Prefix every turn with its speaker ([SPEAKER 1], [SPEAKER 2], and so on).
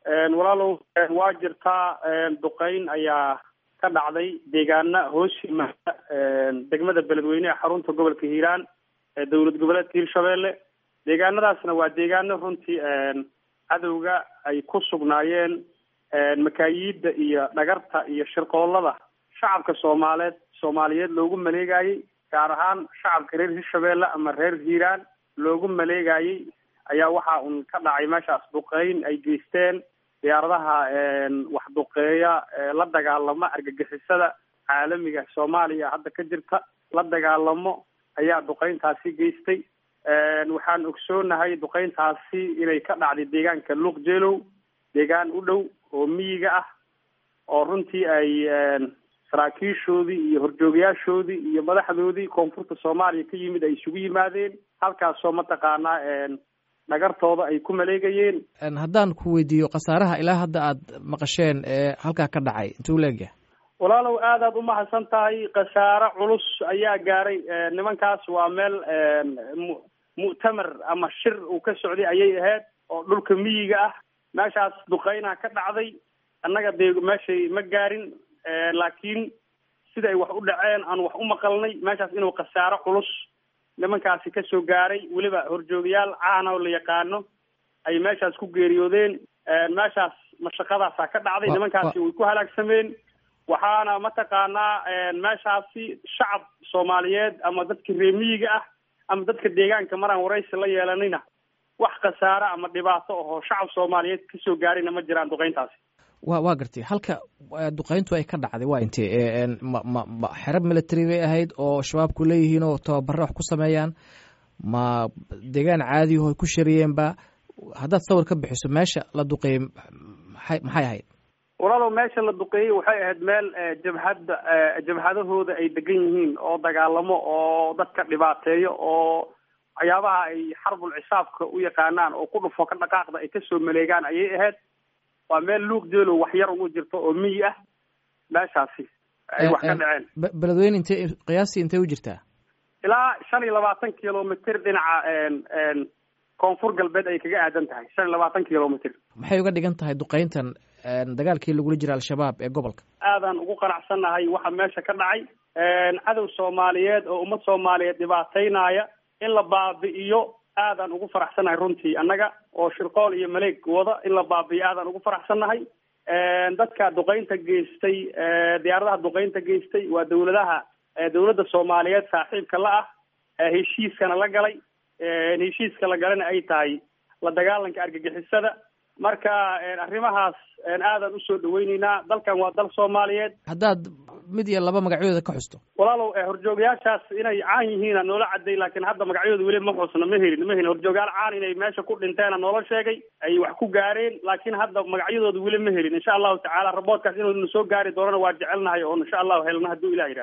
[SPEAKER 1] walaalow waa jirtaa duqeyn ayaa ka dhacday deegaana hoos yimaada degmada beledweyne ee xarunta gobolka hiiraan ee dowlad goboleedka hirshabelle deegaanadaasna waa deegaano runtii cadowga ay ku sugnaayeen makaayiida iyo dhagarta iyo shirqoolada shacabka soomaaleed soomaaliyeed loogu maleegayey gaar ahaan shacabka reer hirshabelle ama reer hiiraan loogu maleegayey ayaa waxa un ka dhacay meeshaas duqeyn ay geysteen diyaaradaha wax duqeeya la dagaalamo argagixisada caalamiga soomaaliya hadda ka jirta la dagaalamo ayaa duqeyntaasi geystay waxaan ogsoonahay duqeyntaasi inay ka dhacday deegaanka luuqjeelow deegaan u dhow oo miyiga ah oo runtii ay saraakiishoodii iyo horjoogayaashoodii iyo madaxdoodii koonfurta soomaaliya ka yimid ay isugu yimaadeen halkaasoo mataqaanaa dhagartooda ay ku maleegayeen
[SPEAKER 2] haddaan ku weydiiyo khasaaraha ilaa hadda aad maqasheen ee halkaa ka dhacay intuu leegyahay
[SPEAKER 1] walaalow aadaad umahadsan tahay khasaare culus ayaa gaaray nimankaas waa meel mu mu'tamar ama shir uu ka socday ayay ahayd oo dhulka miyiga ah meeshaas duqeynaha ka dhacday annaga dee meeshay ma gaarin laakiin sida ay wax u dhaceen aan wax u maqalnay meeshaas inuu khasaaro culus nimankaasi kasoo gaaray weliba horjoogayaal caana oo la yaqaano ay meeshaas ku geeriyoodeen meeshaas mashaqadaasaa ka dhacday nimankaasi way ku halaagsameen waxaana mataqaanaa meeshaasi shacab soomaaliyeed ama dadka reemiyiga ah ama dadka deegaanka maraan waraysi la yeelanayna wax khasaare ama dhibaato ahoo shacab soomaaliyeed kasoo gaarayna ma jiraan duqeyntaasi
[SPEAKER 2] wa waa gartay halka duqeyntu ay ka dhacday waa intee ma ma ma xerab military bay ahayd oo shabaabku leeyihiin oo tababare wax ku sameeyaan ma deegaan caadiyaho ay ku shariyeenba haddaad sawir ka bixiso meesha la duqeeyey maxay maxay ahayd
[SPEAKER 1] walaalow meesha la duqeeyey waxay ahayd meel jabhadda jabhadahooda ay degan yihiin oo dagaalamo oo dadka dhibaateeyo oo waxyaabaha ay xarbul cisaabka u yaqaanaan oo ku dhufo ka dhaqaaqda ay kasoo maleegaan ayay ahayd waa meel luuq jeelow wax yar ugu jirto oo miyi ah meeshaasi ay wax ka dhaceen
[SPEAKER 2] beledweyne intee qiyaastii intee u jirtaa
[SPEAKER 1] ilaa shan iyo labaatan kilomitr dhinaca koonfur galbeed ay kaga aadan tahay shan iyo labaatan kilomitr
[SPEAKER 2] maxay uga dhigan tahay duqeyntan dagaalkii lagula jira al-shabaab ee gobolka
[SPEAKER 1] aadaan ugu qanacsannahay waxa meesha ka dhacay cadow soomaaliyeed oo ummad soomaaliyeed dhibaataynaya in la baabi'iyo aadaan ugu faraxsannahay runtii annaga oo shirqool iyo maleeg wada in la baabi'iyo aadaan ugu faraxsannahay dadka duqeynta geystay diyaaradaha duqeynta geystay waa dawladaha dawladda soomaaliyeed saaxiibka la ah heshiiskana la galay heshiiska la galana ay tahay la dagaalanka argagixisada marka arrimahaas aadaan usoo dhaweyneynaa dalkan waa dal soomaaliyeed
[SPEAKER 2] haddaad mid iyo laba magacyadooda ka xusto
[SPEAKER 1] walaalow horjoogayaashaas inay caan yihiina noola caday laakiin hadda magacyadooda weli ma xusna ma helin ma helin horjoogayaal caan inay meesha ku dhinteena noola sheegay ay wax ku gaareen laakiin hadda magacyadooda weli ma helin insha allahu tacaala raboodkaas inuu soo gaari doonana waa jecelnahay oo insha allahu helna hadduu ilah yidhaha